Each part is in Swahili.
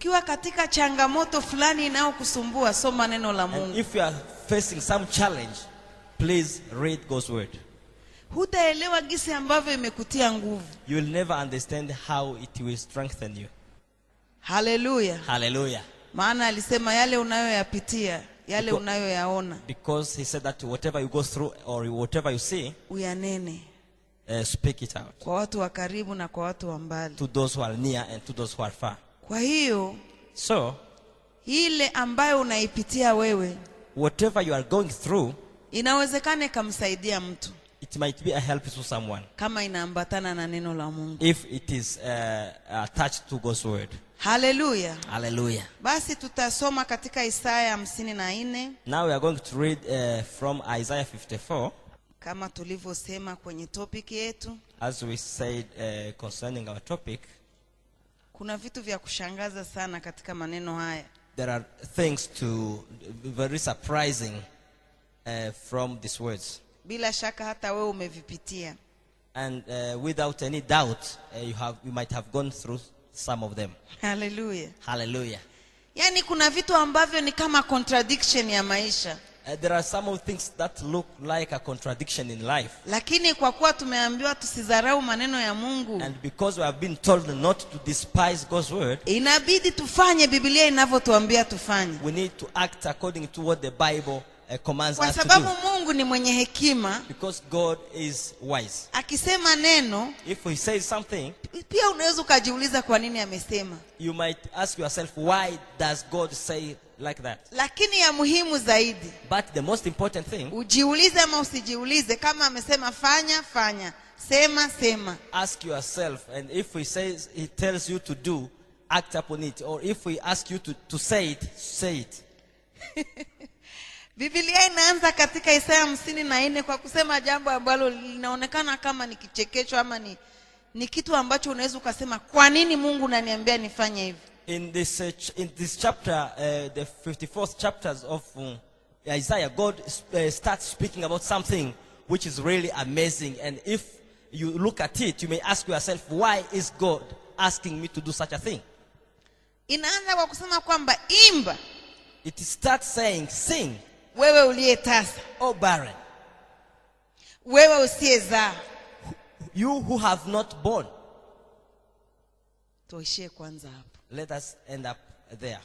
ukiwa katika changamoto fulani inayokusumbua soma neno la And mungu if you are facing some challenge, please read God's word. hutaelewa gisi ambavyo imekutia nguvu You will never understand how it will strengthen you. haleluya Hallelujah. maana alisema yale unayoyapitia yale Because- unayoyaona Because he said that whatever you go through or whatever you see, uyanene uh, speak it out kwa watu wa karibu na kwa watu wa mbali to those who are near and to those who are far. kwa hiyo So, ile ambayo unaipitia wewe whatever you are going through, inawezekana ikamsaidia mtu it might be a help to someone kama inaambatana na neno la mungu if it is uh, attached to God's word. haleluya Hallelujah. basi tutasoma katika isaya hamsini na nne Now we are going to read uh, from Isaiah 54, kama tulivyosema kwenye topiki yetu as we said uh, concerning our topic. kuna vitu vya kushangaza sana katika maneno haya There are things to very surprising uh, from these words, bila shaka hata wewe umevipitia and uh, without any doubt, uh, you have you might have gone through some of them. haleluya Hallelujah. yaani kuna vitu ambavyo ni kama contradiction ya maisha Uh, there are some of things that look like a contradiction in life, lakini kwa kuwa tumeambiwa tusidharau maneno ya mungu and because we have been told not to despise God's word, inabidi tufanye biblia inavyotuambia tufanye we need to act according to what the Bible uh, commands kwa us to sababu do. mungu ni mwenye hekima Because God is wise. akisema neno If He says something, pia unaweza ukajiuliza kwa nini amesema you might ask yourself, why does God say like that? lakini ya muhimu zaidi But the most important thing, ujiulize ama usijiulize kama amesema fanya fanya sema sema ask yourself, and if He says He tells you to do, act upon it. Or if He asks you to, to say it, say it. bibilia inaanza katika isaya hamsini na nne kwa kusema jambo ambalo linaonekana kama ni kichekesho ama ni, ni kitu ambacho unaweza ukasema kwa nini mungu unaniambia nifanye hivi In this, uh, ch- in this chapter, uh, the 54th chapters of um, Isaiah, God uh, starts speaking about something which is really amazing. And if you look at it, you may ask yourself, why is God asking me to do such a thing? inaanza kwa kusema kwamba imba It starts saying, sing, wewe uliyetasa O barren, wewe usiyezaa you who have not born. tuishie kwanza hapo Let us end up there.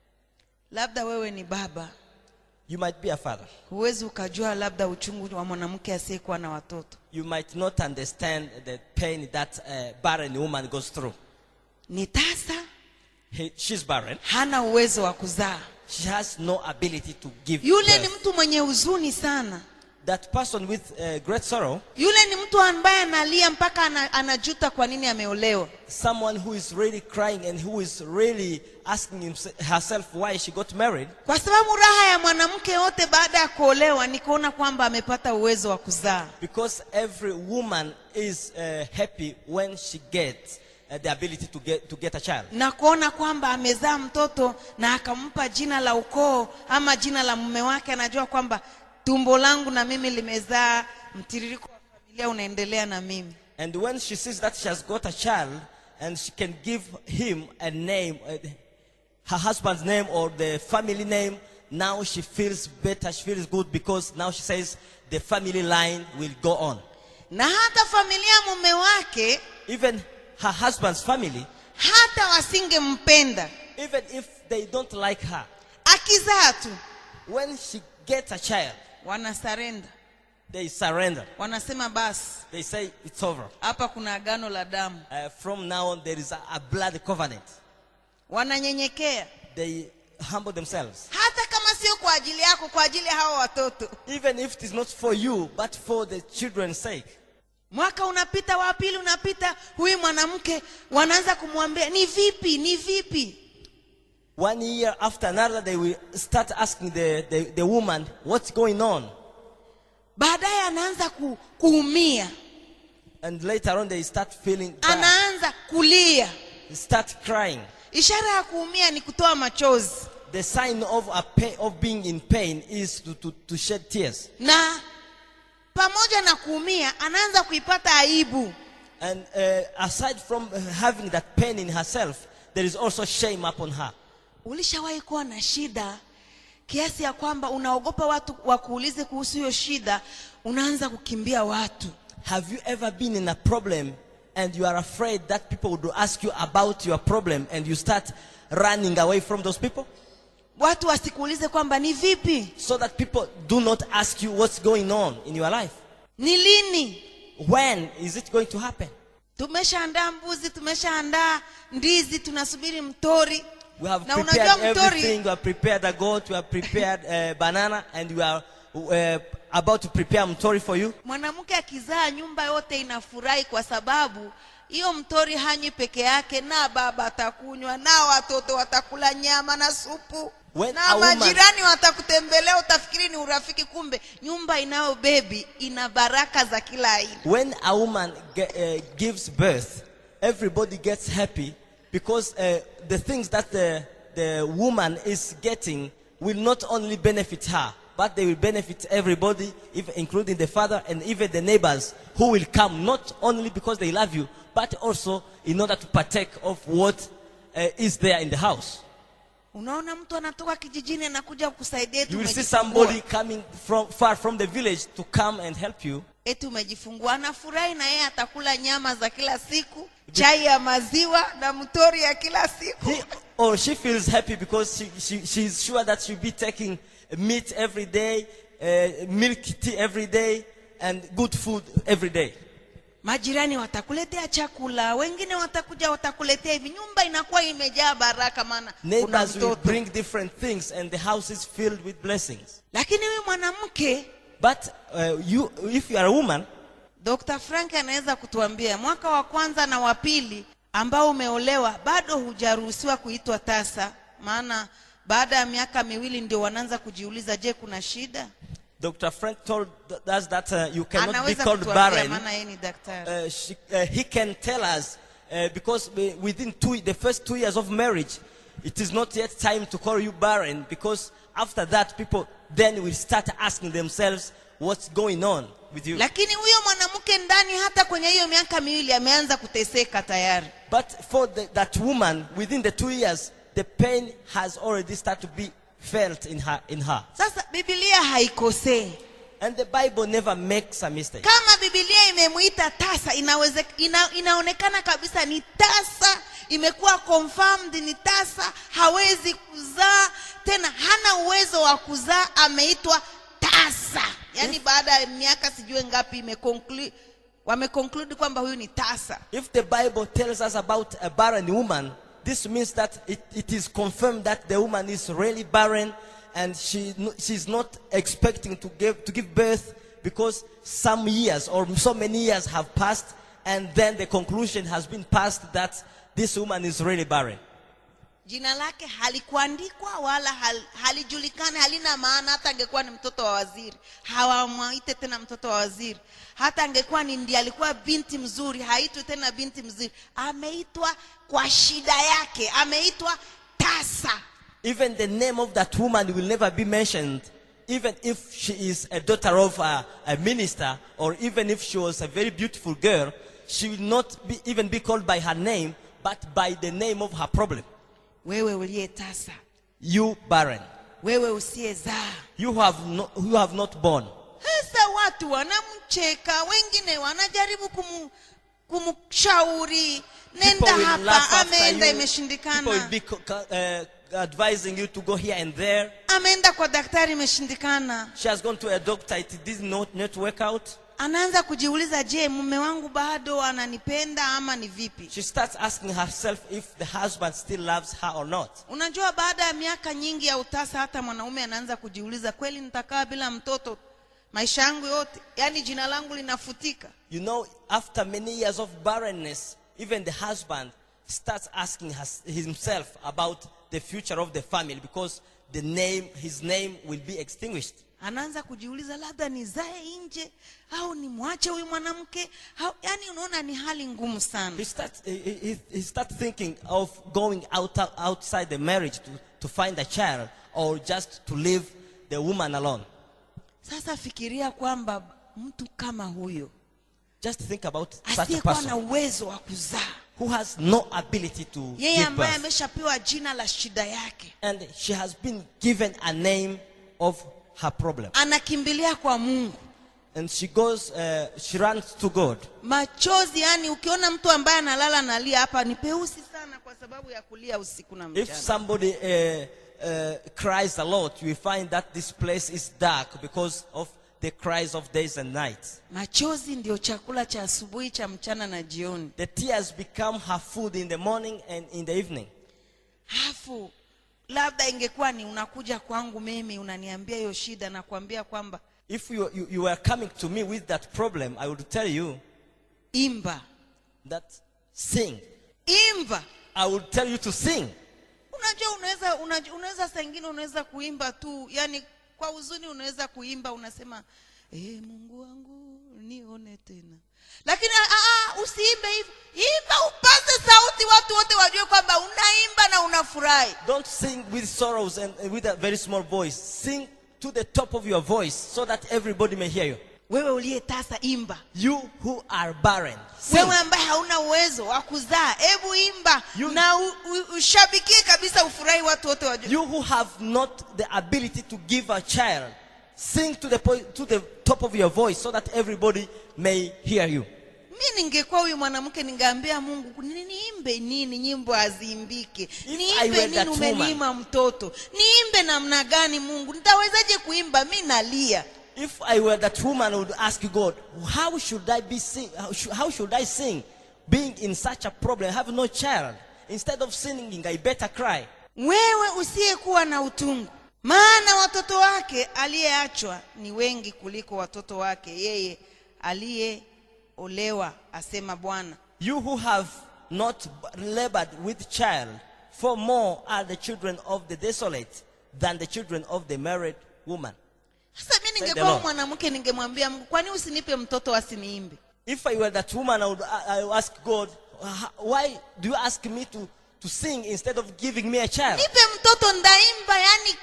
labda wewe ni baba You might be a father. huwezi ukajua labda uchungu wa mwanamke asiyekuwa na watoto You might not understand the pain that a barren woman goes through. ni tasa He, she's barren. hana uwezo wa kuzaa She has no ability to give yule ni birth. mtu mwenye huzuni sana That person with uh, great sorrow, yule ni mtu ambaye analia mpaka ana, anajuta kwa nini ameolewa someone who is really crying and who is really asking himse- herself why she got married, kwa sababu raha ya mwanamke yote baada ya kuolewa ni kuona kwamba amepata uwezo wa kuzaa because every woman is uh, happy when she gets uh, the ability to get, to get a child. na kuona kwamba amezaa mtoto na akampa jina la ukoo ama jina la mume wake anajua kwamba tumbo langu na mimi limezaa mtiririko wa familia unaendelea na mimi And when she sees that she has got a child and she can give him a name, uh, her husband's name or the family name, now she feels better, she feels good because now she says the family line will go on. na hata familia ya mume wake Even her husband's family, hata wasingempenda even if they don't like her, akizaa tu when she gets a child, wanasarenda they surrender. wanasema basi They say it's over. hapa kuna agano la damu Uh, from now on, there is a, a blood covenant. wananyenyekea They humble themselves. hata kama sio kwa ajili yako kwa ajili ya hawa watoto Even if it is not for you, but for the children's sake. mwaka unapita wa pili unapita huyu mwanamke wanaanza kumwambia ni vipi ni vipi One year after another, they will start asking the, the, the woman, What's going on? baadaye anaanza ku, kuumia And later on, they start feeling bad. anaanza kulia They start crying. ishara ya kuumia ni kutoa machozi The sign of, a pain, of being in pain is to, to, to shed tears. na pamoja na kuumia anaanza kuipata aibu And uh, aside from uh, having that pain in herself, there is also shame upon her. ulishawahi kuwa na shida kiasi ya kwamba unaogopa watu wakuulize kuhusu hiyo shida unaanza kukimbia watu Have you ever been in a problem and you are afraid that people would ask you about your problem and you start running away from those people? watu wasikuulize kwamba ni vipi So that people do not ask you what's going on in your life. ni lini When is it going to happen? tumeshaandaa mbuzi tumeshaandaa ndizi tunasubiri mtori We have na prepared unajua mtori everything. We have prepared a goat. We have prepared uh, banana, and we are uh, about to prepare mtori for you. mwanamke akizaa nyumba yote inafurahi kwa sababu hiyo mtori hanyi peke yake na baba atakunywa na watoto watakula nyama na supu When na a woman- majirani watakutembelea utafikiri ni urafiki kumbe nyumba inayo bebi ina baraka za kila aina When a woman ge- uh, gives birth, everybody gets happy because uh, the things that the, the woman is getting will not only benefit her, but they will benefit everybody, even including the father and even the neighbors who will come, not only because they love you, but also in order to partake of what uh, is there in the house. unaona mtu anatoka kijijini anakuja kukusaidia eti You will see umejifungua. somebody coming from far from the village to come and help you. eti umejifungua anafurahi na yeye atakula nyama za kila siku chai ya maziwa na mtori ya kila siku he or she feels happy because she, she, she's sure that she'll be taking meat every day, uh, milk tea every day, and good food every day. majirani watakuletea chakula wengine watakuja watakuletea hivi nyumba inakuwa imejaa baraka maana kuna Neighbors will mtoto bring different things, and the house is filled with blessings. lakini huyu mwanamke But uh, you, if you are a woman, dr frank anaweza kutuambia mwaka wa kwanza na wa pili ambao umeolewa bado hujaruhusiwa kuitwa tasa maana baada ya miaka miwili ndio wanaanza kujiuliza je kuna shida Dr. Frank told us that uh, you cannot be anaweza called kutuambia barren. maana yeye ni daktari uh, she, uh, he can tell us uh, because we- within two, the first two years of marriage, it is not yet time to call you barren because after that, people then will start asking themselves what's going on with you. lakini huyo mwanamke ndani hata kwenye hiyo miaka miwili ameanza kuteseka tayari But for the, that woman, within the two years, the pain has already started to be felt in her. In her. sasa bibilia haikosei And the Bible never makes a mistake. kama bibilia imemwita tasa inaweze, ina, inaonekana kabisa ni tasa imekuwa confirmed ni tasa hawezi kuzaa tena hana uwezo wa kuzaa ameitwa tasa yaani baada ya miaka sijue ngapi imeconclude wameconclude kwamba huyu ni tasa If the Bible tells us about a barren woman, this means that it, it is confirmed that the woman is really barren and she, no- she's not expecting to give, to give birth because some years or so many years have passed and then the conclusion has been passed that this woman is really barren. jina lake halikuandikwa wala hal, halijulikani halina maana hata angekuwa ni mtoto wa waziri hawamwaite tena mtoto wa waziri hata angekuwa ni ndiye alikuwa binti mzuri haitwi tena binti mzuri ameitwa kwa shida yake ameitwa tasa Even the name of that woman will never be mentioned, even if she is a daughter of a, a minister, or even if she was a very beautiful girl, she will not be, even be called by her name, but by the name of her problem. wewe uliye tasa You barren. wewe usiyezaa You have, no, you have not born. sasa watu wanamcheka wengine wanajaribu kumu, kumshauri People nenda will hapa laugh after ameenda you. People will imeshindikana be co- co- uh, advising you to go here and there. ameenda kwa daktari imeshindikana She has gone to a doctor. It did not, not work out. anaanza kujiuliza je mume wangu bado ananipenda ama ni vipi She starts asking herself if the husband still loves her or not. unajua baada ya miaka nyingi ya utasa hata mwanaume anaanza kujiuliza kweli nitakaa bila mtoto maisha yangu yote yaani jina langu linafutika You know, after many years of barrenness, even the husband starts asking has, himself about the future of the family because the name, his name will be extinguished. anaanza kujiuliza labda nizae nje au nimwache huyu mwanamke au yaani unaona ni hali ngumu sana He starts, he, he, he starts thinking of going out, outside the marriage to, to find a child or just to leave the woman alone. sasa fikiria kwamba mtu kama huyo Just think about such a asiyekuwa na person uwezo wa kuzaa who has no ability to yeye give ambaye birth. ameshapewa jina la shida yake And she has been given a name of her problem. anakimbilia kwa mungu And she goes, uh, she runs to God. machozi yani ukiona mtu ambaye analala nalia hapa ni peusi sana kwa sababu ya kulia usiku na If mchana somebody uh, uh, cries a lot, you will find that this place is dark because of the cries of days and nights. machozi ndio chakula cha asubuhi cha mchana na jioni The tears become her food in the morning and in the evening. hafu labda ingekuwa ni unakuja kwangu mimi unaniambia hiyo shida na kuambia kwamba If you, you, you were coming to me with that problem, I would tell you imba that sing. imba I would tell you to sing. unajua unaweza unajua, unaweza saa ingine unaweza kuimba tu yani kwa huzuni unaweza kuimba unasema e, mungu wangu nione tena lakini ah, ah, usiimbe hivyo imba upaze sauti watu wote wajue kwamba unaimba na unafurahi Don't sing with sorrows and, and with a very small voice. Sing to the top of your voice so that everybody may hear you. wewe uliyetasa imba You who are barren, sing. wewe ambaye hauna uwezo wa kuzaa hebu imba You- na u, u, ushabikie kabisa ufurahi watu wote wajue You who have not the ability to give a child, sing to the, po- to the top of your voice so that everybody may hear you. mi ningekuwa huyu mwanamke ningeambia mungu "Ni- niimbe nini nyimbo haziimbike I niimbe were nini that umeniima mtoto niimbe namna gani mungu nitawezaje kuimba mi nalia If I were that woman, I would ask God, how should I be sing? How should, how should I sing, being in such a problem, have no child? Instead of singing, I better cry. wewe usiyekuwa na utungu maana watoto wake aliyeachwa ni wengi kuliko watoto wake yeye aliyeolewa asema bwana You who have not labored with child, for more are the children of the desolate than the children of the married woman. sasa mi the ningekuwa Lord. mwanamke ningemwambia mungu kwani usinipe mtoto asiniimbe If I were that woman, I would, I I would ask God, "Wh- why do you ask me to, to sing instead of giving me a child? nipe mtoto ndaimba yani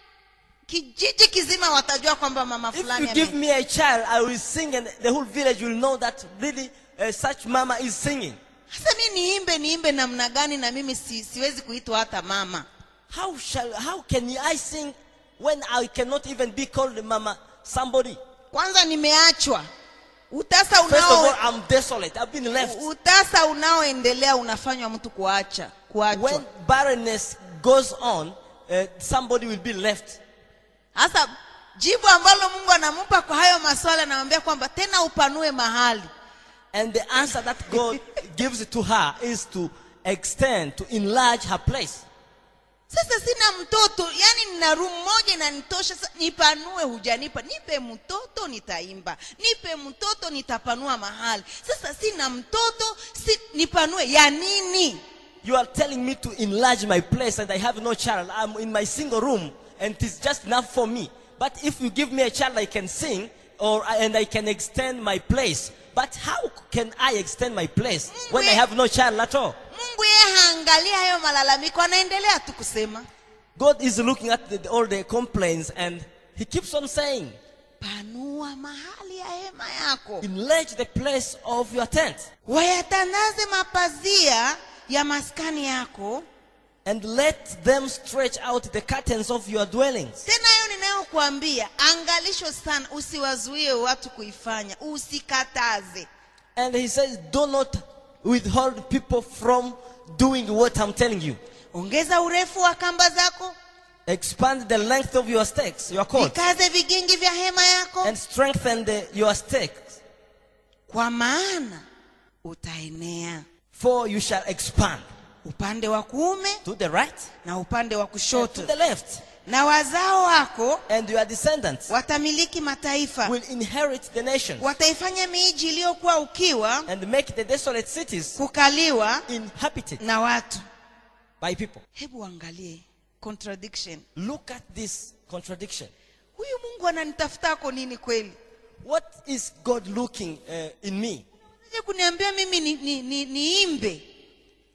kijiji kizima watajua kwamba mama If fulani you give ame- me a child, I will sing and the whole village will know that really uh, such mama is singing. sasa mi niimbe niimbe namna gani na mimi si, siwezi kuitwa hata mama How shall, how can I sing when I cannot even be called mama somebody? kwanza nimeachwa utasa First of all, unao I'm desolate. I've been left. utasa unaoendelea unafanywa mtu kuacha kuachwa When barrenness goes on, uh, somebody will be left. sasa jibu ambalo mungu anampa kwa hayo maswali anamwambia kwamba tena upanue mahali And the answer that God gives to her is to extend, to enlarge her place. sasa sina mtoto yani nina room moja inanitosha sasa nipanue hujanipa nipe mtoto nitaimba nipe mtoto nitapanua mahali sasa sina mtoto si, nipanue ya nini You are telling me to enlarge my place and I have no child. I'm in my single room and it is just enough for me. But if you give me a child, I can sing or and I can extend my place. But how can I extend my place when I have no child at all? mungu yeye haangalia hayo malalamiko anaendelea tu kusema God is looking at the, all the complaints and He keeps on saying, panua mahali ya hema yako enlarge the place of your tent wayatandaze mapazia ya maskani yako and let them stretch out the curtains of your dwellings. tena hiyo ninayokuambia angalisho sana usiwazuie watu kuifanya usikataze And He says, do not withhold people from doing what I'm telling you. ongeza urefu wa kamba zako Expand the length of your stakes, your cords, vikaze vigingi vya hema yako and strengthen the, your stakes, kwa maana utaenea for you shall expand upande wa kuume to the right na upande wa and to kushoto the left. na wazao wako And your descendants watamiliki mataifa will inherit the nations wataifanya miji iliyokuwa ukiwa and make the desolate cities kukaliwa inhabited na watu by people. hebu angalie contradiction Look at this contradiction. huyu mungu ananitafutako nini kweli What is God looking uh, in me? je kuniambia mimi niimbe ni, ni, niimbe?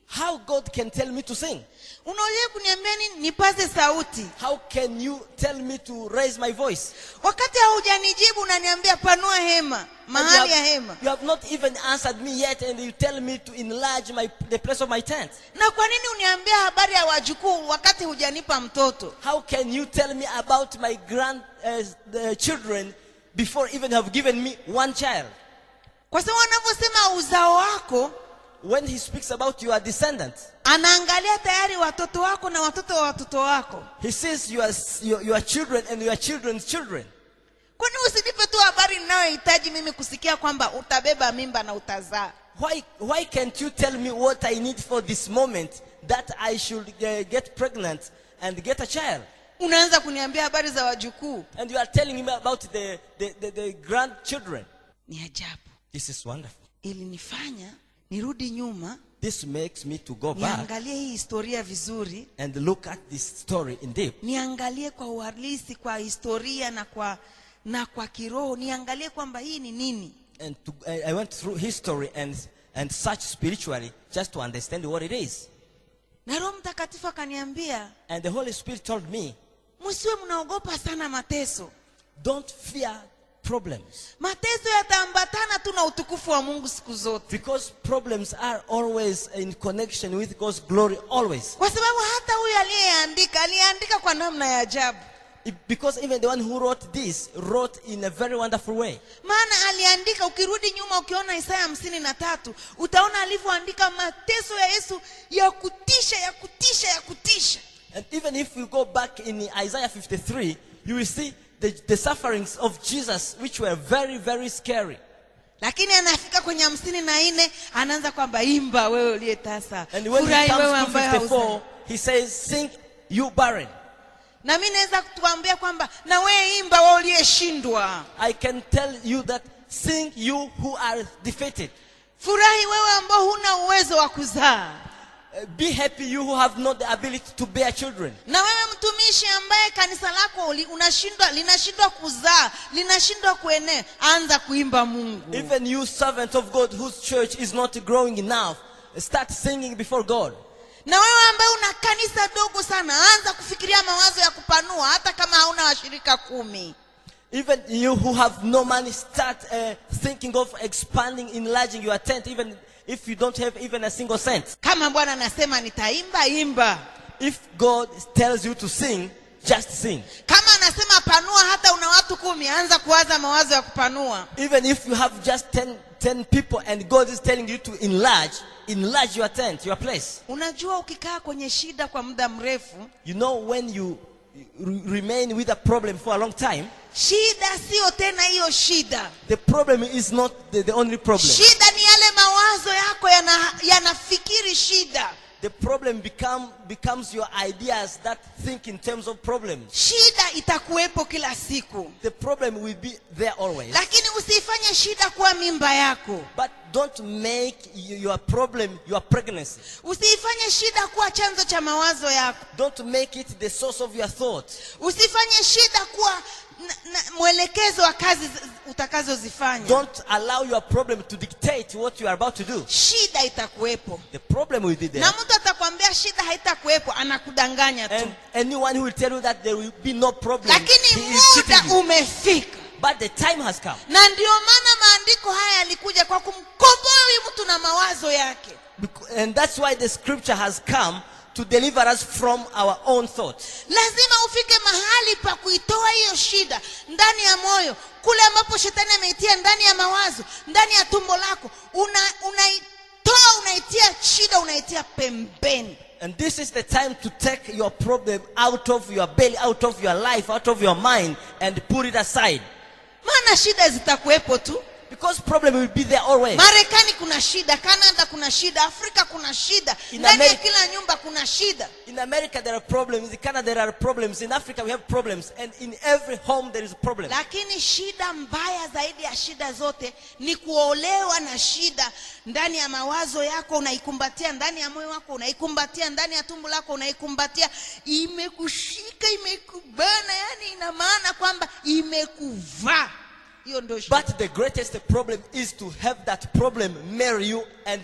how God can tell me to sing. unaweza kuniambia nini nipaze sauti How can you tell me to raise my voice? wakati haujanijibu unaniambia panua hema And you mahali ya have, hema you have not even answered me yet, and you tell me to enlarge my, the place of my tent. na kwa nini uniambia habari ya wajukuu wakati hujanipa mtoto How can you tell me about my grand uh, the children before even you have given me one child? kwa sababu anavyosema uzao wako When he speaks about your descendants, anaangalia tayari watoto wako na watoto wa watoto wako he says your, your, your children and your children's children. kwani usinipe tu habari ninayohitaji mimi kusikia kwamba utabeba mimba na utazaa Why, why can't you tell me what I need for this moment that I should uh, get pregnant and get a child? unaanza kuniambia habari za wajukuu And you are telling me about the, the, the, the grandchildren. ni ajabu This is wonderful. ilinifanya nirudi nyuma This makes me to go back niangalie hii historia vizuri and look at this story in deep. niangalie kwa uhalisi kwa historia na kwa na kwa kiroho niangalie kwamba hii ni nini And to, I I went through history and, and search spiritually just to understand what it is. na roho mtakatifu akaniambia And the Holy Spirit told me, msiwe mnaogopa sana mateso don't fear problems. mateso yataambatana tu na utukufu wa mungu siku zote Because problems are always in connection with God's glory, always. kwa sababu hata huyu aliyeandika aliyeandika kwa namna ya ajabu It- because even the one who wrote this wrote in a very wonderful way. maana aliandika ukirudi nyuma ukiona isaya hamsini na tatu utaona alivyoandika mateso ya yesu ya kutisha ya kutisha ya kutisha And even if we go back in Isaiah 53, you will see the, the sufferings of Jesus, which were very, very scary. lakini anafika kwenye hamsini na nne anaanza kwamba imba wewe uliye tasa And when he furahi wewe comes to ambaye hauzai." 54, he says, Sing, you barren. na mi naweza kutuambia kwamba na wewe imba wewe uliyeshindwa I can tell you that, sing, you who are defeated. furahi wewe ambao huna uwezo wa kuzaa Uh, Be happy, you who have not the ability to bear children. na wewe mtumishi ambaye kanisa lako uli- unashindwa linashindwa kuzaa linashindwa kuenea anza kuimba mungu Even you, servant of God, whose church is not growing enough, start singing before God. na wewe ambaye una kanisa dogo sana anza kufikiria mawazo ya kupanua hata kama hauna washirika kumi Even you who have no money, start uh, thinking of expanding, enlarging your tent, even if you don't have even a single cent. kama bwana anasema nitaimba imba If God tells you to sing, just sing. kama anasema panua hata una watu kumi anza kuwaza mawazo ya kupanua Even if you have just 10, 10 people and God is telling you to enlarge, enlarge your tent, your place. unajua ukikaa kwenye shida kwa muda mrefu You know, when you re- remain with a problem for a long time, shida siyo tena hiyo shida the problem is not the, the only problem. shida ni yale mawazo yako yana- yanafikiri shida The problem become, becomes your ideas that think in terms of problems. shida itakuwepo kila siku The problem will be there always. lakini usiifanye shida kuwa mimba yako But don't make y- your problem your pregnancy. usiifanye shida kuwa chanzo cha mawazo yako Don't make it the source of your thought. usifanye shida kuwa na, na, mwelekezo wa kazi z- utakazozifanya Don't allow your problem to dictate what you are about to do. shida itakuwepo The problem will be there. na mtu atakwambia shida haitakuwepo anakudanganya tu And anyone who will tell you that there will be no problem, lakini he is cheating muda you. umefika But the time has come. na ndio maana maandiko haya yalikuja kwa kumkomboa huyu mtu na mawazo yake Bec- And that's why the scripture has come to deliver us from our own thoughts. lazima ufike mahali pa kuitoa hiyo shida ndani ya moyo kule ambapo shetani ameitia ndani ya mawazo ndani ya tumbo lako una unaitoa unaitia shida unaitia pembeni And this is the time to take your problem out of your belly, out of your life, out of your mind, and put it aside. maana shida zitakuwepo tu Because problem will be there always. marekani kuna shida kanada kuna shida afrika kuna shida In ndani ya America- kila nyumba kuna shida In America there are problems, in Canada there are problems, in Africa we have problems, and in every home there is a problem. lakini shida mbaya zaidi ya shida zote ni kuolewa na shida ndani ya mawazo yako unaikumbatia ndani ya moyo wako unaikumbatia ndani ya tumbo lako unaikumbatia imekushika imekubana yani ina maana kwamba imekuvaa hiyo ndio shida But the greatest problem is to have that problem marry you and you,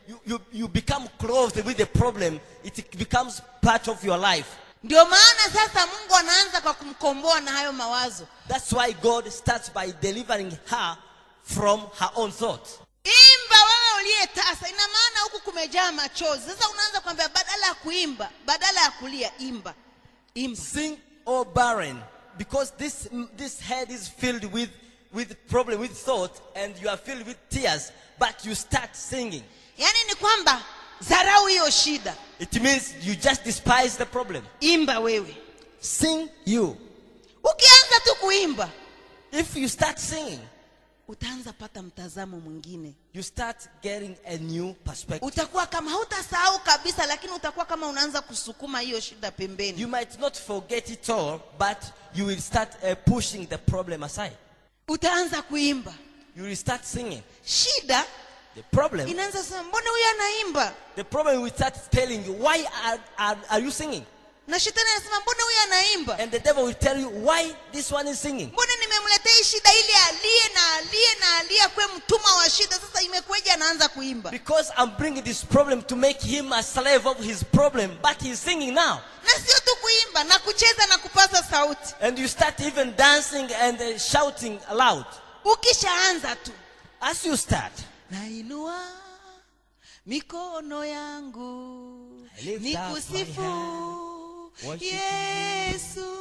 you, you, you become clothed with the problem, it becomes part of your life. ndio maana sasa mungu anaanza kwa kumkomboa na hayo mawazo That's why God starts by delivering her from her own thoughts. imba wewe uliyetasa ina maana huku kumejaa machozi sasa unaanza kwambia badala ya kuimba badala ya kulia imba imba Sing, O barren, because this, this head is filled with, with problem, with thought, and you are filled with tears, but you start singing. yaani ni kwamba dharau hiyo shida It means you just despise the problem. imba wewe Sing you. ukianza tu kuimba If you start singing, utaanza pata mtazamo mwingine you start getting a new perspective. utakuwa kama hautasahau kabisa lakini utakuwa kama unaanza kusukuma hiyo shida pembeni You might not forget it all, but you will start uh, pushing the problem aside. utaanza kuimba You will start singing. shida The problem, inaanza sema mbona huyu anaimba the problem will start telling you, why are, are, are you singing? na shetani anasema mbona huyu anaimba And the devil will tell you why this one is singing. mbona nimemletea hii shida ili alie na alie na alie akuwe mtumwa wa shida sasa imekueja anaanza kuimba Because I'm bringing this problem to make him a slave of his problem, but he's singing now. na sio tu kuimba na kucheza na kupaza sauti And you start even dancing and uh, shouting aloud. ukishaanza tu As you start, nainua mikono yangu I lift up my nikusifu worship you. yesu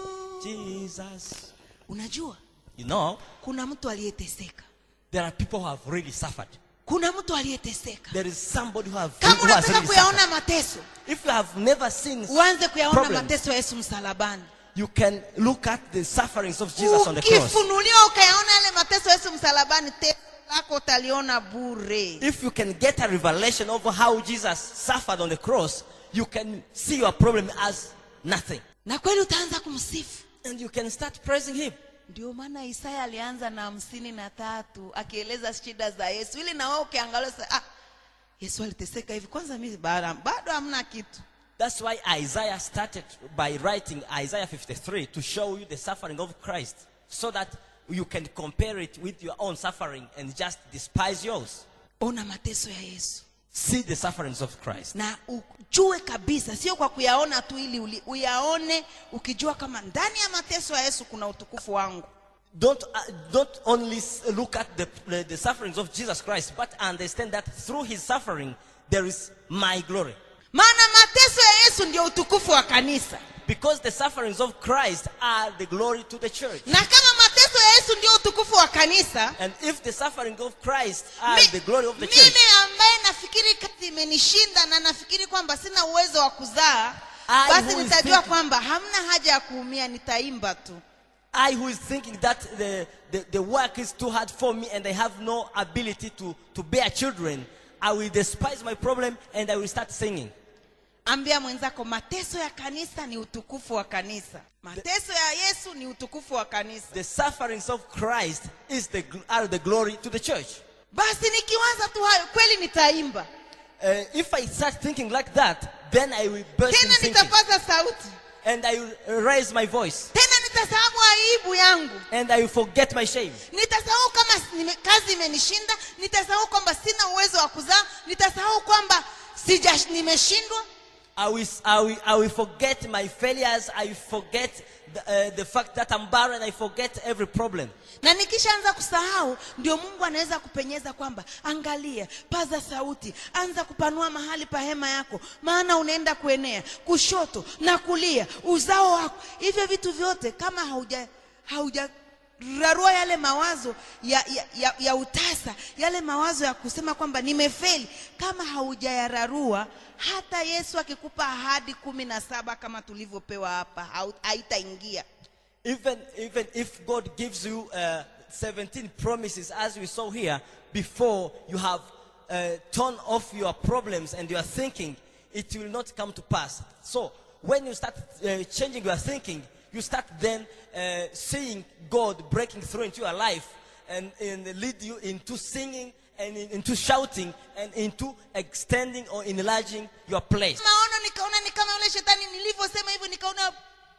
Jesus. unajua You know, kuna mtu aliyeteseka there are people who have really suffered. kuna mtu aliyeteseka There is somebody who, have, kama who has unataka really kuyaona suffered. mateso If you have never seen uanze kuyaona problems, mateso ya yesu msalabani you can look at the sufferings of Jesus on the cross. ukifunuliwa ukayaona yale mateso ya yesu msalabani teso lako utaliona bure If you can get a revelation of how Jesus suffered on the cross, you can see your problem as nothing. na kweli utaanza kumsifu And you can start praising Him. ndio maana isaya alianza na hamsini na tatu akieleza shida za yesu ili na wewe ukiangalia sasa, ah, yesu aliteseka hivi kwanza mi bado bado hamna kitu That's why Isaiah started by writing Isaiah 53 to show you the suffering of Christ so that you can compare it with your own suffering and just despise yours. ona mateso ya yesu See the sufferings of Christ. na ujue kabisa sio kwa kuyaona tu ili uli- uyaone ukijua kama ndani ya mateso ya yesu kuna utukufu wangu Don't, uh, don't only s- look at the, the, the sufferings of Jesus Christ, but understand that through his suffering, there is my glory. maana mateso ya yesu ndio utukufu wa kanisa Because the sufferings of Christ are the glory to the church. na kama mateso ya yesu ndio utukufu wa kanisa And if the suffering of Christ are mi- the glory of the mimi church, ambaye nafikiri kazi imenishinda na nafikiri kwamba sina uwezo wa kuzaa I basi who is nitajua thinking- kwamba hamna haja ya kuumia nitaimba tu I who is thinking that the, the, the work is too hard for me and I have no ability to, to bear children, I will despise my problem and I will start singing. ambia mwenzako mateso ya kanisa ni utukufu wa kanisa mateso ya yesu ni utukufu wa kanisa The sufferings of Christ is the, gl- are the glory to the church. basi nikiwaza tu hayo kweli nitaimba Uh, if I start thinking like that, then I will burst in tena singing nitapaza sauti and I will raise my voice tena nitasahau aibu yangu and I will forget my shame. nitasahau kama nime, kazi imenishinda nitasahau kwamba sina uwezo wa kuzaa nitasahau kwamba sija nimeshindwa I will, I will, I will forget my failures. I will forget the, uh, the fact that I'm barren. I forget every problem. na nikishaanza kusahau ndio mungu anaweza kupenyeza kwamba angalia paza sauti anza kupanua mahali pa hema yako maana unaenda kuenea kushoto na kulia uzao wako hivyo vitu vyote kama hauja hauja rarua yale mawazo ya, ya, ya, ya utasa yale mawazo ya kusema kwamba nimefeli kama haujayararua hata yesu akikupa ahadi kumi na saba kama tulivyopewa hapa hau- haitaingia Even, even if God gives you uh, 17 promises, as we saw here, before you have uh, torn off your problems and your thinking, it will not come to pass. So, when you start uh, changing your thinking, you start then uh, seeing God breaking through into your life and, and lead you into singing and in- into shouting and into extending or enlarging your place. maono nikaona ni kama yule shetani nilivyosema hivyo nikaona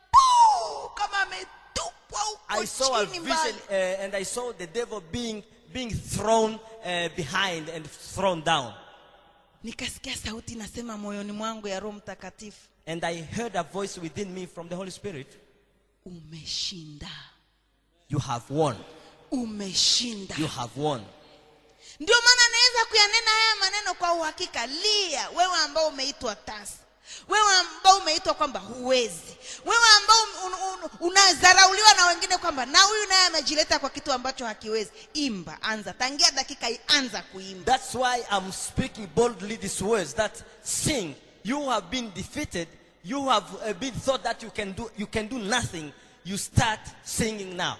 puu, kama ametupwa I huko saw a chini vision mbali uh, and I saw the devil being, being thrown uh, behind and thrown down. nikasikia sauti inasema moyoni mwangu ya roho mtakatifu And I heard a voice within me from the Holy Spirit. umeshinda You have won. umeshinda You have won. ndio maana naweza kuyanena haya maneno kwa uhakika lia wewe ambao umeitwa tasa wewe ambao umeitwa kwamba huwezi wewe ambao un, un, unadharauliwa na wengine kwamba na huyu naye amejileta kwa kitu ambacho hakiwezi imba anza tangia dakika hii anza kuimba That's why I'm speaking boldly these words that sing. You have been defeated. You have uh, been thought that you can do you can do nothing. You start singing now.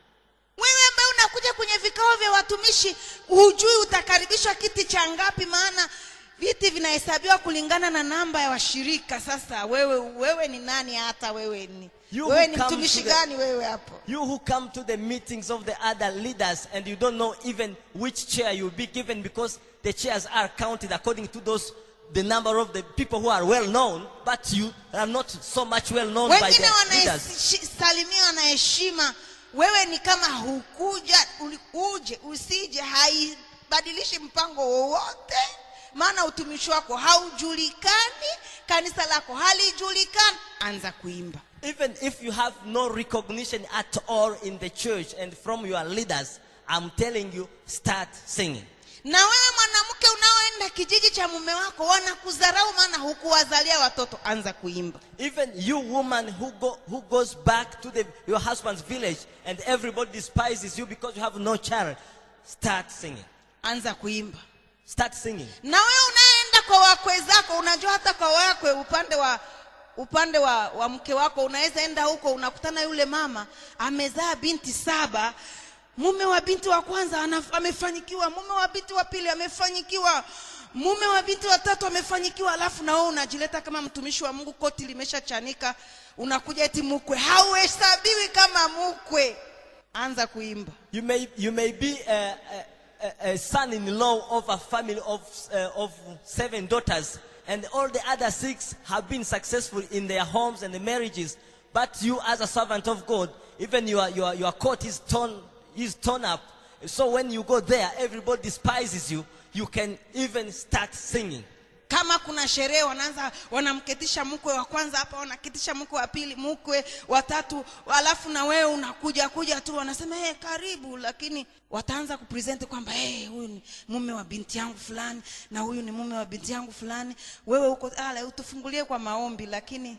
wewe ambaye unakuja kwenye vikao vya watumishi hujui utakaribishwa kiti cha ngapi maana viti vinahesabiwa kulingana na namba ya washirika sasa wewe wewe ni nani hata wewe ni You wewe who ni come mtumishi to the- gani wewe hapo You who come to the meetings of the other leaders and you don't know even which chair you'll be given because the chairs are counted according to those the number of the people who are well known, but you are not so much well known by wengine the leaders. wanasalimiwa na heshima wewe ni kama hukuja uli- uje usije haibadilishi mpango wowote maana utumishi wako haujulikani kanisa lako halijulikani anza kuimba Even if you have no recognition at all in the church and from your leaders, I'm telling you, start singing. na wewe mwanamke unaoenda kijiji cha mume wako wanakudharau maana hukuwazalia watoto anza kuimba Even you woman who, go, who goes back to the, your husband's village and everybody despises you because you have no child, start singing. anza kuimba Start singing. na wewe unayeenda kwa wakwe zako unajua hata kwa wakwe upande wa upande wa, wa mke wako unaweza enda huko unakutana yule mama amezaa binti saba mume wa binti wa kwanza ana, amefanyikiwa mume wa binti wa pili amefanyikiwa mume wa binti wa tatu amefanyikiwa alafu na wewe unajileta kama mtumishi wa mungu koti limeshachanika unakuja eti mkwe hauhesabiwi kama mkwe anza kuimba You may, you may be a, a, a- a son-in-law of a family of, uh, of seven daughters, and all the other six have been successful in their homes and their marriages. But you, as a servant of God, even your, your, your coat is torn, is torn up. So when you go there, everybody despises you. You can even start singing. kama kuna sherehe wanaanza wanamketisha mkwe wa kwanza hapa wanaketisha mkwe wa pili mkwe wa tatu alafu na wewe unakuja kuja tu wanasema hey, karibu lakini wataanza kupresent kwamba hey, huyu ni mume wa binti yangu fulani na huyu ni mume wa binti yangu fulani wewe huko ala utufungulie kwa maombi lakini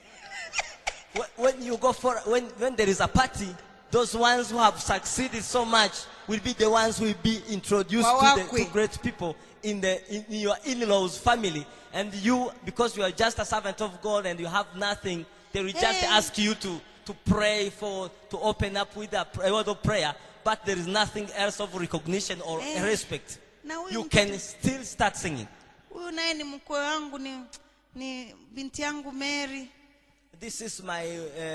Wh- When you go for, when, when there is a party, those ones who have succeeded so much will be the ones who will be introduced to, the, Wawakwe. to great people in, the, in, in your in-laws family. And you, because you are just a servant of God and you have nothing, they will just Hey. ask you to, to pray for, to open up with a, pr- a word of prayer. But there is nothing else of recognition or Hey. respect. Na huyu You mtoto- can still start singing. huyu naye ni mkwe wangu ni, ni binti yangu mary This is my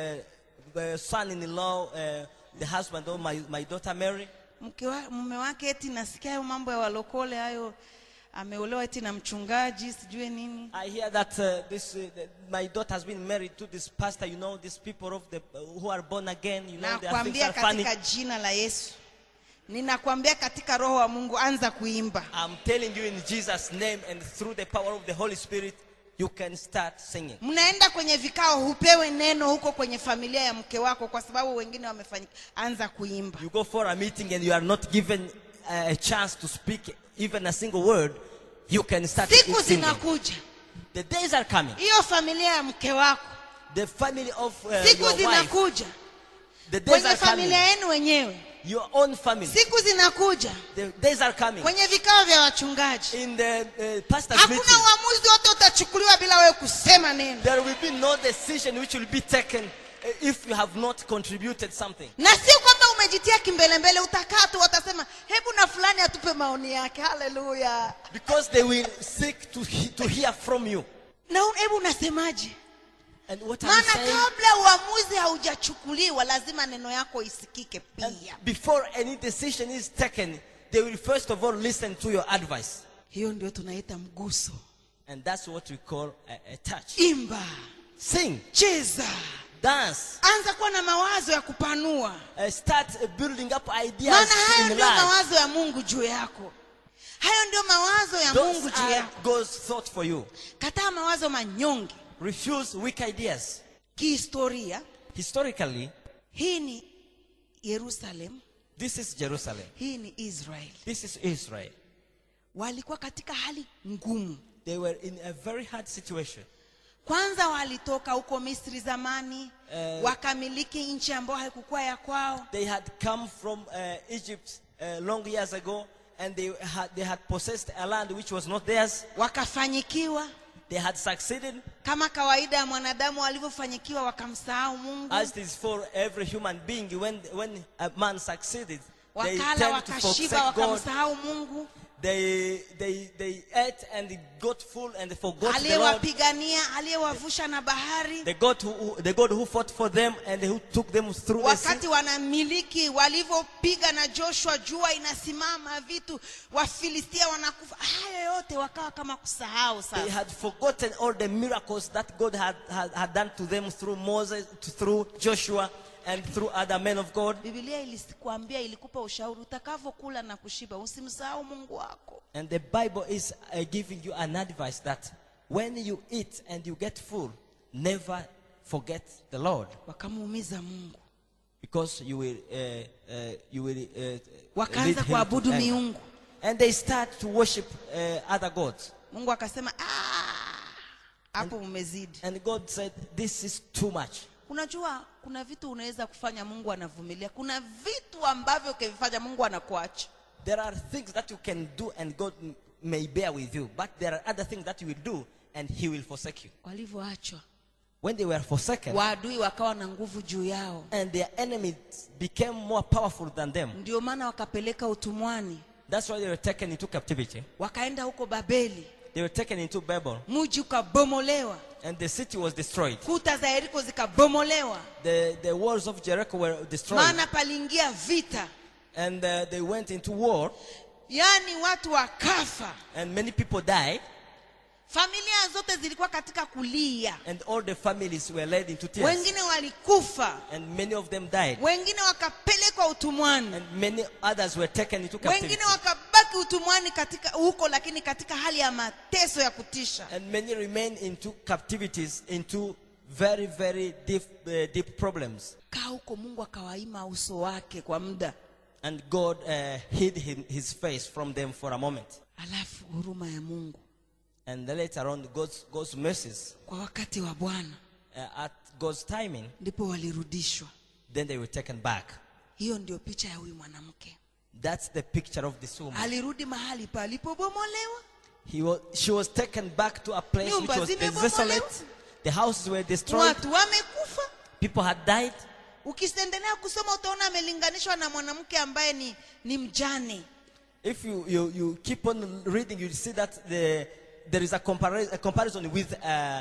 uh, uh, son-in-law, uh, the husband of my, my daughter Mary. mke wa, mume wake eti nasikia hayo mambo ya walokole hayo ameolewa eti na mchungaji sijue nini I hear that uh, this uh, that my daughter has been married to this pastor. You know, these people of the uh, who are born again. You know, their things nakwambia are funny. katika jina la yesu ninakwambia katika roho wa mungu anza kuimba I'm telling you in Jesus' name and through the power of the Holy Spirit, you can start singing. mnaenda kwenye vikao hupewe neno huko kwenye familia ya mke wako kwa sababu wengine wamefanyika anza kuimba You go for a meeting and you are not given uh, a chance to speak even a single word. You can start siku singing. zinakuja The days are coming. hiyo familia ya mke wako The family of uh, siku your wife. zinakuja The days kwenye are coming. familia yenu wenyewe Your own family. siku zinakuja The days are coming. kwenye vikao vya wachungaji In the uh, pastor's hakuna meeting. uamuzi wote utachukuliwa bila wewe kusema neno There will be no decision which will be taken uh, if you have not contributed something. na sio kwamba umejitia kimbelembele utakaa tu watasema hebu na fulani atupe maoni yake haleluya Because they will seek to, he- to hear from you. na un- hebu unasemaje And what are you maana saying? kabla uamuzi haujachukuliwa lazima neno yako isikike And pia before any decision is taken, they will first of all listen to your advice. hiyo ndio tunaita mguso And that's what we call a, a touch. imba Sing, cheza dance, anza kuwa na mawazo ya kupanua uh, start uh, building up ideas maana haya in ndio life. mawazo ya mungu juu yako hayo ndio mawazo ya Those mungu juu are yako God's thought for you. kataa mawazo manyonge Refuse weak ideas. kihistoria Historically, hii ni yerusalem this is Jerusalem. hii ni israel This is Israel. walikuwa katika hali ngumu They were in a very hard situation. kwanza walitoka huko misri zamani Eh. wakamiliki nchi ambayo haikukuwa ya kwao They had come from uh, Egypt uh, long years ago, and they had they had possessed a land which was not theirs. wakafanyikiwa They had succeeded, kama kawaida ya mwanadamu walivyofanyikiwa wakamsahau mungu as it is for every human being. When when a man succeeded, they wakala tend to wakashiba forsake God. wakamsahau mungu They they they ate and they got full and they forgot the Lord. aliyewapigania aliyewavusha na bahari The God who, who the God who fought for them and who took them through the sea. wakati wanamiliki walivyopiga na joshua jua inasimama vitu wafilistia wanakufa hayo yote wakawa kama kusahau They sasa had forgotten all the miracles that God had, had, had done to them through Moses, through Joshua, and through other men of God. bibilia ilikuambia ilikupa ushauri utakavyokula na kushiba usimsahau mungu wako And the Bible is uh, giving you an advice that when you eat and you get full, never forget the Lord, wakamuumiza mungu because you will uh, uh, you will uh, lead wakaanza him to kuabudu anger. miungu And they start to worship uh, other gods. mungu akasema "Ah, hapo umezidi And God said, "This is too much." unajua kuna vitu unaweza kufanya mungu anavumilia kuna vitu ambavyo ukivifanya mungu anakuacha There are things that you can do and God m- may bear with you, but there are other things that you will do and He will forsake you. walivyoachwa When they were forsaken waadui wakawa na nguvu juu yao and their enemies became more powerful than them, ndio maana wakapeleka utumwani that's why they were taken into captivity. wakaenda huko babeli They were taken into Babel mji ukabomolewa and the city was destroyed. kuta za yeriko zikabomolewa The, the walls of Jericho were destroyed maana paliingia vita and uh, they went into war yaani watu wakafa and many people died familia zote zilikuwa katika kulia and all the families were led into tears wengine walikufa and many of them died wengine wakapelekwa utumwani and many others were taken into captivity. wengine wakabaki utumwani katika huko lakini katika hali ya mateso ya kutisha And many remain into captivities, into very, very deep, uh, deep problems. kaa huko mungu akawaima uso wake kwa muda And God uh, hid him, his face from them for a moment. alafu huruma ya mungu And then later on, God's, God's mercies, kwa wakati wa bwana uh, at God's timing, ndipo walirudishwa then they were taken back. hiyo ndio picha ya huyu mwanamke That's the picture of this woman. alirudi mahali palipobomolewa He was, she was taken back to a place which Nyumba was zimebomolewa. desolate. The houses were destroyed. watu wamekufa People had died. ukiendelea kusoma utaona amelinganishwa na mwanamke ambaye ni, ni mjane If you, you, you keep on reading, you'll see that the, there is a, compari- a comparison with uh,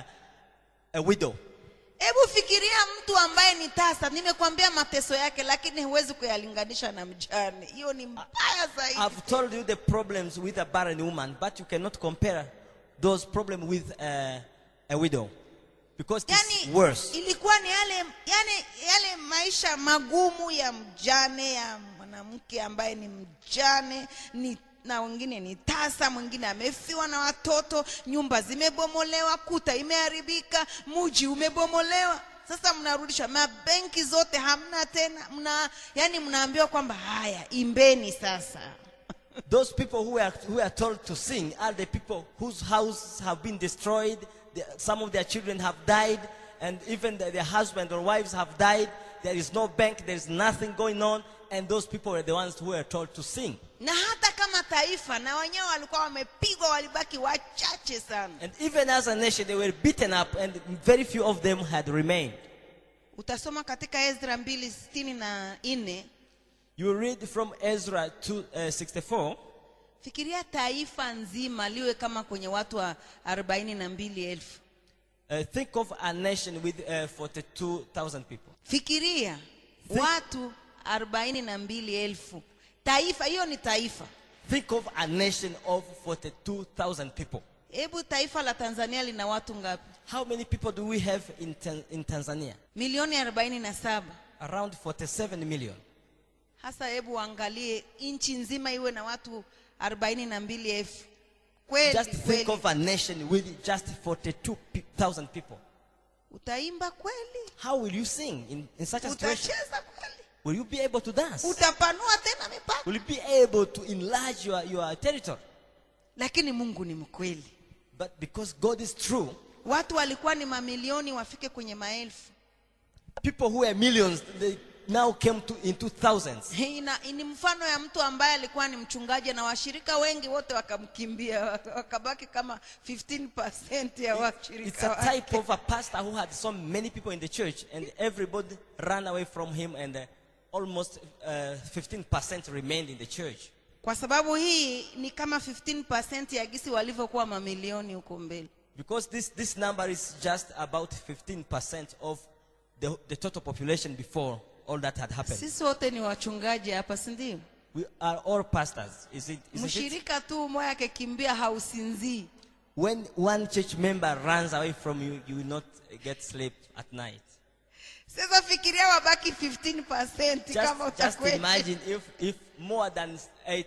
a widow. hebu fikiria mtu ambaye ni tasa nimekwambia mateso yake lakini huwezi kuyalinganisha na mjane hiyo ni mbaya zaidi I've told you the problems with a barren woman, but you cannot compare those problems with uh, a widow because it's yani worse. ilikuwa ni yale yani yale maisha magumu ya mjane ya mwanamke ambaye ni mjane ni na wengine ni tasa mwingine amefiwa na watoto nyumba zimebomolewa kuta imeharibika mji umebomolewa sasa mnarudisha mabenki zote hamna tena mna yani mnaambiwa kwamba haya imbeni sasa Those people who are, who are told to sing are the people whose houses have been destroyed, the, some of their children have died, and even the, their husband or wives have died. There is no bank, there is nothing going on, and those people are the ones who are told to sing. na hata kama taifa na wenyewe walikuwa wamepigwa walibaki wachache sana And even as a nation, they were beaten up, and very few of them had remained. utasoma katika ezra mbili sitini na nne You read from Ezra 2, uh, 64. fikiria taifa nzima liwe kama kwenye watu wa arobaini na mbili elfu Uh, think of a nation with uh, 42,000 people. fikiria Think- watu arobaini na mbili elfu taifa hiyo ni taifa Think of a nation of 42,000 people. hebu taifa la tanzania lina watu ngapi How many people do we have in, Tan- in Tanzania? milioni arobaini na saba Around 47 million. hasa hebu uangalie nchi nzima iwe na watu arobaini na mbili elfu kweli Just think kweli of a nation with just 42,000 people. utaimba kweli How will you sing in, in such a situation? utacheza kweli Will you be able to dance? utapanua tena mipaka Will you be able to enlarge your, your territory? lakini mungu ni mkweli But because God is true, watu walikuwa ni mamilioni wafike kwenye maelfu people who were millions, they now came to into thousands. Hii ina- ni mfano ya mtu ambaye alikuwa ni mchungaji na washirika wengi wote wakamkimbia waka- wakabaki kama 15% ya It's washirika a wake. type of a pastor who had so many people in the church, and everybody ran away from him, and uh, almost uh, 15% remained in the church. kwa sababu hii ni kama 15% ya gisi walivyokuwa mamilioni huko mbele Because this, this number is just about 15% of the, the total population before all that had happened. sisi wote ni wachungaji hapa si ndio We are all pastors. Is it, isn't it? mshirika tu moya akikimbia hausinzii When one church member runs away from you, you will not get sleep at night. sasa fikiria wabaki 15% kama Just, just utakwenda imagine if, if more than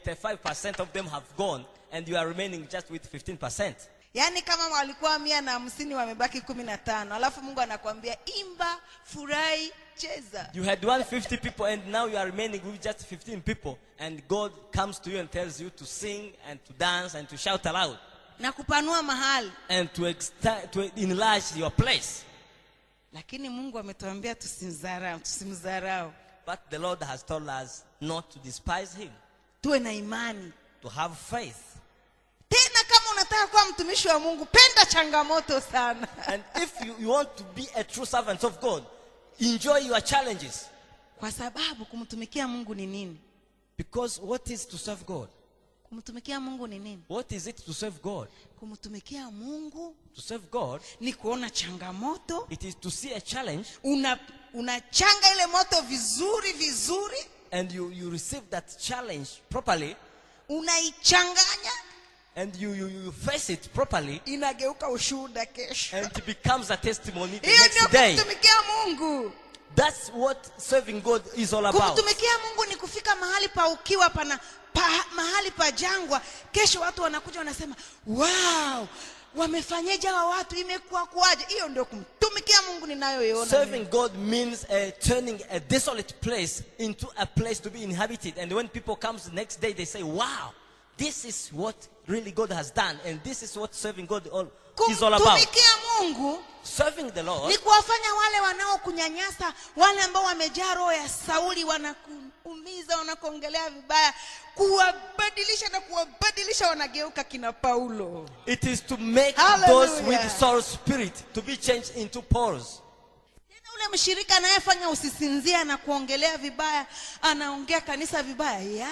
85% of them have gone and you are remaining just with 15%. yaani kama walikuwa mia na hamsini wamebaki kumi na tano alafu mungu anakuambia imba furahi cheza You had 150 people and now you are remaining with just 15 people. And God comes to you and tells you to sing and to dance and to shout aloud na kupanua mahali and to, exta- to enlarge your place. lakini mungu ametuambia tusimdharau tusimdharau But the Lord has told us not to despise Him, tuwe na imani to have faith. tena kama unataka kuwa mtumishi wa mungu penda changamoto sana And if you, you want to be a true servant of God, enjoy your challenges. kwa sababu kumtumikia mungu ni nini Because what is to serve God? kumtumikia mungu ni nini What is it to serve God? kumtumikia mungu To serve God, ni kuona changamoto it is to see a challenge una unachanga ile moto vizuri vizuri and you, you receive that challenge properly unaichanganya and you, you, you face it properly inageuka ushuhuda kesho and it becomes a testimony the hiyo ndio next day. kumtumikia mungu That's what serving God is all about. kumtumikia mungu ni kufika mahali pa ukiwa pana pa, mahali pa jangwa kesho watu wanakuja wanasema wow wamefanyeje hawa watu imekuwa kuwaje hiyo ndio kumtumikia mungu ninayoiona Serving mimi. God means uh, turning a desolate place into a place to be inhabited. And when people comes the next day, they say, wow, this is what really God has done. And this is what serving God all, is all about. kumtumikia mungu Serving the Lord ni kuwafanya wale wanaokunyanyasa wale ambao wamejaa roho ya sauli wanakuumiza wanakuongelea vibaya kuwabadilisha na kuwabadilisha wanageuka kina paulo It is to make Hallelujah. those with soul spirit to be changed into Pauls. tena ule mshirika anayefanya usisinzia na kuongelea vibaya anaongea kanisa vibaya ya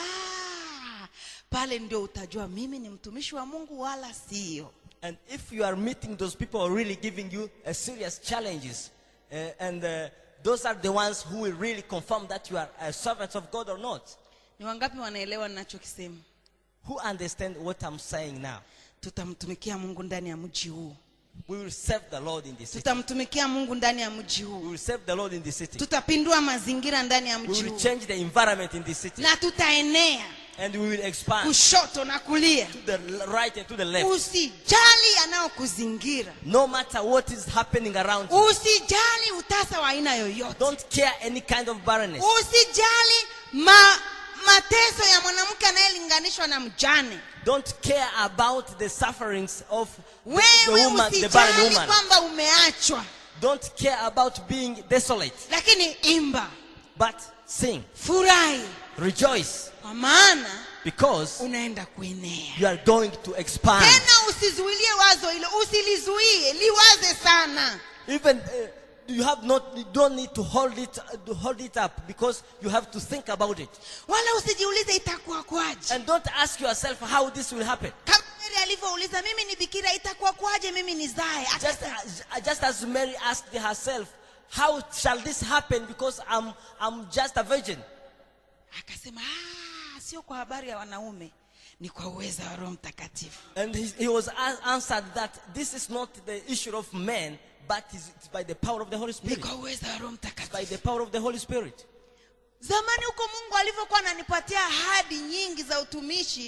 pale ndio utajua mimi ni mtumishi wa mungu wala sio And if you are meeting those people who are really giving you uh, serious challenges, uh, and uh, those are the ones who will really confirm that you are a servant of God or not. ni wangapi wanaelewa ninachokisema Who understand what I'm saying now? tutamtumikia mungu ndani ya mji huu We will serve the Lord in this city. tutamtumikia mungu ndani ya mji We huu will serve the Lord in this city. tutapindua mazingira ndani ya We mji will huu change the environment in this city. na tutaenea And we will expand kushoto na kulia to the l- right and to the left. usijali yanayokuzingira No matter what is happening around you. usijali utasa wa aina yoyote Don't care any kind of barrenness. usijali ma, mateso ya mwanamke anayelinganishwa na mjane Don't care about the sufferings of the, the wewe woman, the barren usijali woman. kwamba umeachwa Don't care about being desolate, lakini imba but sing, furahi rejoice, kwa maana because unaenda kuenea you are going to expand. tena usizuilie wazo hilo usilizuie liwaze sana Even uh, you have not, you don't need to hold it, uh, to hold it up because you have to think about it. wala usijiulize itakuwa kwaje And don't ask yourself how this will happen. kama mary alivyouliza mimi ni bikira itakuwa kwaje mimi nizae Just Akasema, as, just as Mary asked herself, how shall this happen because I'm, I'm just a virgin? akasema "Ah, sio kwa habari ya wanaume ni kwa uweza wa roho mtakatifu And he, he was a- answered that this is not the issue of men, but it's it's by the power of the Holy ni Spirit. kwa uweza wa roho By mtakatifu the power of the Holy Spirit. zamani huko mungu alivyokuwa ananipatia ahadi nyingi za utumishi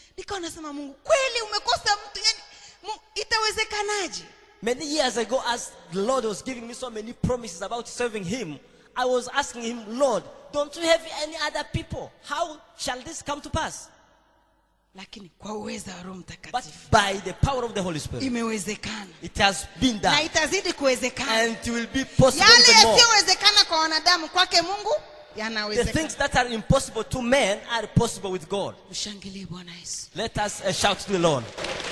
nikawa nasema mungu kweli umekosa mtu yani mu, itawezekanaje Many years ago, as the Lord was giving me so many promises about serving Him, I was asking Him, Lord, don't you have any other people? How shall this come to pass? lakini kwa uweza wa roho But mtakatifu by the power of the Holy Spirit, imewezekana it has been na done. itazidi kuwezekana And it will be possible yale even more. yasiyowezekana kwa wanadamu kwake mungu The yanawezekana things that are impossible to men are possible with God. mshangilie bwana yesu Let us uh, shout to the Lord.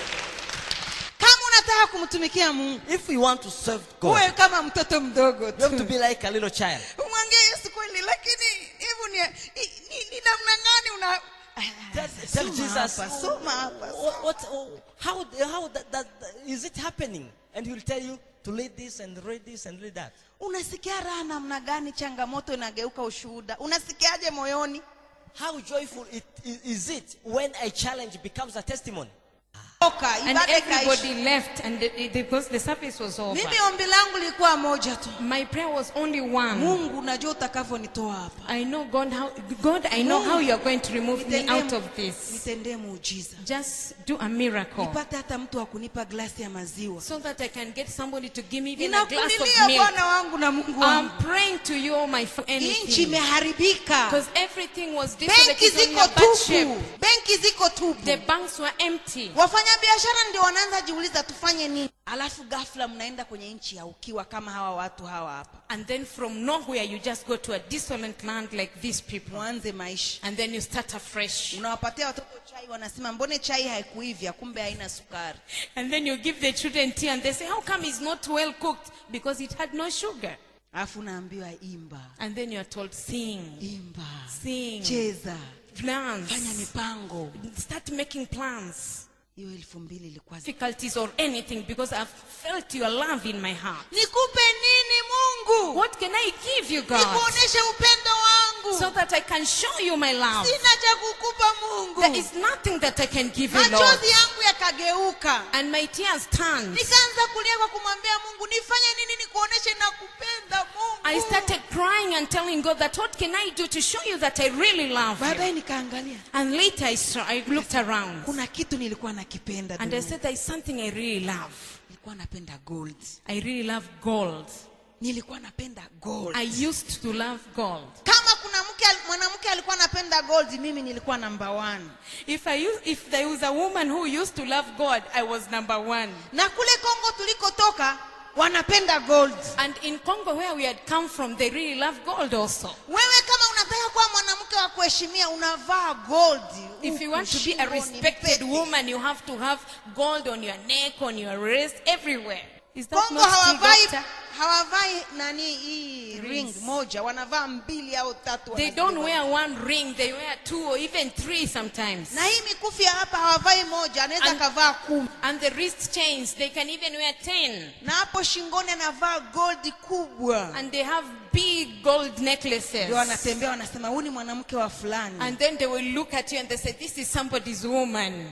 kama unataka kumtumikia mungu If we want to serve God, uwe kama mtoto mdogo we have to tu be like a little child. umwangie yesu kweli lakini hebu ni, ni, ni, ni namna gani una Tell, tell Soma Jesus, hapa, soma hapa, what, what, oh, how, how that, that, is it happening? And he will tell you to read this and read this and read that. unasikia raha namna gani changamoto inageuka ushuhuda unasikiaje moyoni How joyful it, i- is it when a challenge becomes a testimony? oka And ibada ikaisha everybody left, and the, the- because the service was over. mimi ombi langu lilikuwa moja tu My prayer was only one. mungu unajua utakavyonitoa hapa I know God, how God, I know how you are going to remove me Nitendee- out of this. nitendee muujiza Just do a miracle, nipate hata mtu wa kunipa glasi ya maziwa so that I can get somebody to give me even a glass of ninakulilia milk. bwana wangu na mungu I'm wangu praying to you, my friend. nchi Anything, imeharibika because everything was desolate. benki It's on ziko a bad shape. tupu benki ziko tupu The banks were empty. wafanyabiashara ndio wanaanza jiuliza tufanye nini alafu ghafla mnaenda kwenye nchi ya ukiwa kama hawa watu hawa hapa And then from nowhere, you just go to a desolate land like these people, mwanze maisha and then you start afresh. unawapatia watoto chai wanasema mbone chai haikuivya kumbe haina sukari And then you give the children tea and they say, How come it's not well cooked? Because it had no sugar. alafu unaambiwa imba And then you are told, Sing, imba sing, cheza plans, fanya mipango start making plans. hiyo elfu mbili ilikuwa zi- Difficulties or anything because I've felt your love in my heart. nikupe nini mungu What can I give you, God? nikuoneshe upendo wangu So that I can show you my love. sina cha kukupa mungu There is nothing that I can give you, Lord. machozi yangu yakageuka And my tears turned. nikaanza kulia kwa kumwambia mungu nifanye nini nikuoneshe nakupenda mungu I started crying and telling God that what can I do to show you that I really love baadaye you? nikaangalia And later I, saw, I looked around kuna kitu nilikuwa nakipenda and I duniani. said, There's something I really love. nilikuwa napenda gold I really love gold. nilikuwa napenda gold I used to love gold. kama kuna mke al- mwanamke alikuwa anapenda gold mimi nilikuwa namba one If I use, if there was a woman who used to love God, I was number one. na kule kongo tulikotoka wanapenda gold And in Congo, where we had come from, they really love gold also. wewe kama unataka kuwa mwanamke wa kuheshimia unavaa gold If you huku want to be a shingoni, respected pete. woman, you have to have gold on your neck, on your wrist, everywhere. Is that kongo not true, hawavai doctor? hawavai nani hii ring Rings. moja wanavaa mbili au tatu They wanazibeba. don't wear one ring, they wear two or even three sometimes. na hii mikufu ya hapa hawavai moja anaweza And- akavaa kumi And the wrist chains, they can even wear 10. na hapo shingoni anavaa gold kubwa And they have big gold necklaces. ndio wanatembea wanasema huyu ni mwanamke wa fulani And then they will look at you and they say, This is somebody's woman.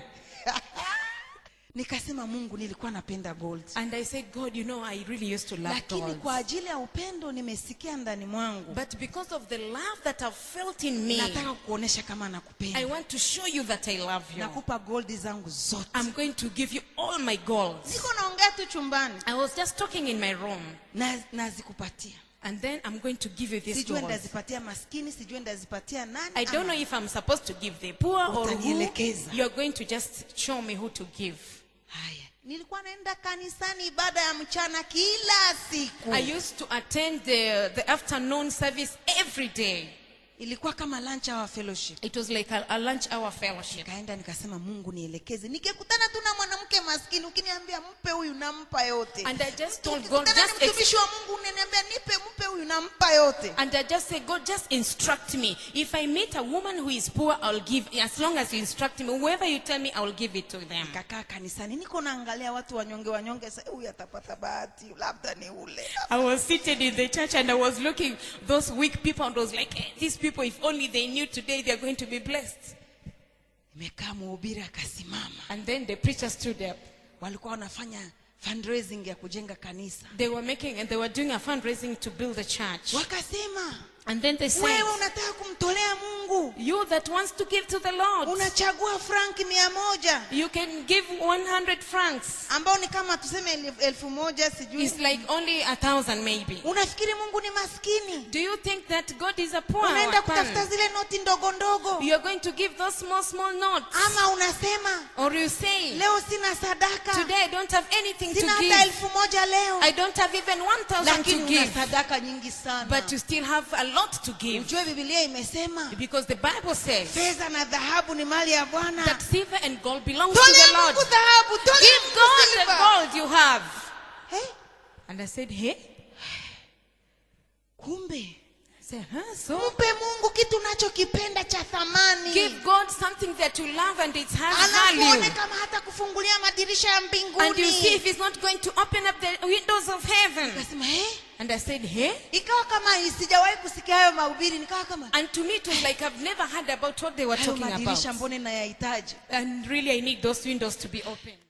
nikasema mungu nilikuwa napenda gold And I said, God, you know, I really used to love lakini gold. kwa ajili ya upendo nimesikia ndani mwangu But because of the love that I've felt in me, nataka kukuonesha kama I nakupenda want to show you that I love you. nakupa gold zangu zote I'm going to give you all my gold. niko naongea tu chumbani I was just talking in my room, na nazikupatia and then I'm going to give you these sijue gold. ndazipatia maskini sijue ndazipatia nani I don't ama- know if I'm supposed to give the poor or who. Utanielekeza. You're going to just show me who to give. haya nilikuwa naenda kanisani ibada ya mchana kila siku I used to attend the, the afternoon service every day. ilikuwa kama lunch hour fellowship It was like a, a lunch hour fellowship. nikaenda nikasema mungu nielekeze nikikutana tu na mwanamke maskini ukiniambia mpe huyu nampa yote And I just told God, Ukikutana just na mtumishi wa mungu unaniambia nipe mpe huyu nampa yote And I just say, God, just instruct me. If I meet a woman who is poor, I'll give, as long as you instruct me, whoever you tell me, I will give it to them. kakaa kanisani niko naangalia watu wanyonge wanyonge sa huyu atapata bahati labda ni ule I was seated in the church and I was looking those weak people and was like, "Eh, these people, if only they knew today, they're going to be blessed. imekaa mhubiri akasimama And then the preacher stood up. walikuwa wanafanya fundraising ya kujenga kanisa They were making and they were doing a fundraising to build the church. wakasema And then they said, wewe unataka kumtolea mungu mungu You that wants to give to the Lord, unachagua franki mia moja you can give 100 francs. ambao ni kama tuseme elfu- elfu moja sijui It's like only a thousand maybe. unafikiri mungu ni maskini Do you think that God is a poor unaenda one? kutafuta zile noti ndogo ndogo You are going to give those small, small notes. ama unasema Or you say, leo sina sadaka today I don't have anything to sina hata give. elfu moja leo I don't have even 1,000 lakini to una give. sadaka nyingi sana But you still have a lot to give. ujue bibilia imesema Because the Bible says fedha na dhahabu ni mali ya bwana that silver and gold belongs to tolea the Lord. mungu dhahabu tolea Give Mungu God the silver. gold you have. Eh, And I said, hey? kumbe I said, huh? So? mpe mungu kitu unachokipenda cha thamani Give God something that you love and it has anakuone value. kama hata kufungulia madirisha ya And you see mbinguni if He's not going to open up the windows of heaven. Nikasema, eh? And I said, hey? ikawa kama sijawahi kusikia hayo mahubiri nikawa kama And to me, it was like I've never heard about what they were hayo talking madirisha about. mbone nayahitaji And really, I need those windows to be open.